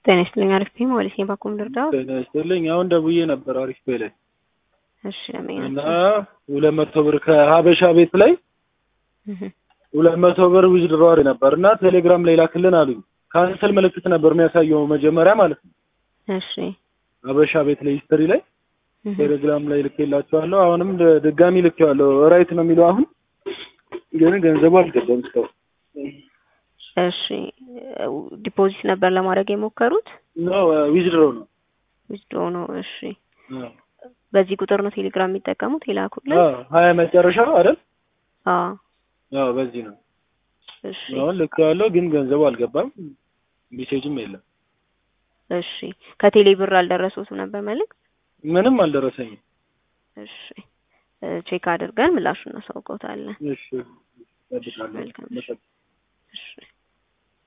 ጤና ይስጥልኝ። አሪፍ ነኝ። ሞገስ ነኝ። ባኩም ልርዳው? ጤና ይስጥልኝ። አሁን ደውዬ ነበር አሪፍ ቤ ላይ እሺ ለምን እና ሁለት መቶ ብር ከሀበሻ ቤት ላይ ሁለት መቶ ብር ዊዝድሮዋል ነበር እና ቴሌግራም ላይ ላክልን አሉኝ። ካንስል ምልክት ነበር የሚያሳየው መጀመሪያ ማለት ነው። እሺ ሀበሻ ቤት ላይ ሂስትሪ ላይ ቴሌግራም ላይ ልኬላቸዋለሁ። አሁንም ድ- ድጋሚ ልኬዋለሁ። ራይት ነው የሚለው አሁን ግን ገንዘቡ አልገባም እስካሁን። እሺ ዲፖዚት ነበር ለማድረግ የሞከሩት ኖ ዊዝድሮ ነው። ዊዝድሮ ነው። እሺ በዚህ ቁጥር ነው ቴሌግራም የሚጠቀሙት የላኩልን? አዎ ሀያ መጨረሻው አይደል? አዎ አዎ በዚህ ነው። እሺ አሁን ልኬዋለሁ ግን ገንዘቡ አልገባም። ሜሴጅም የለም። እሺ ከቴሌ ብር አልደረሱትም ነበር መልዕክት? ምንም አልደረሰኝም። እሺ ቼክ አድርገን ምላሹን እናሳውቀውታለን። እሺ እጠብቃለሁ። መልካም። እሺ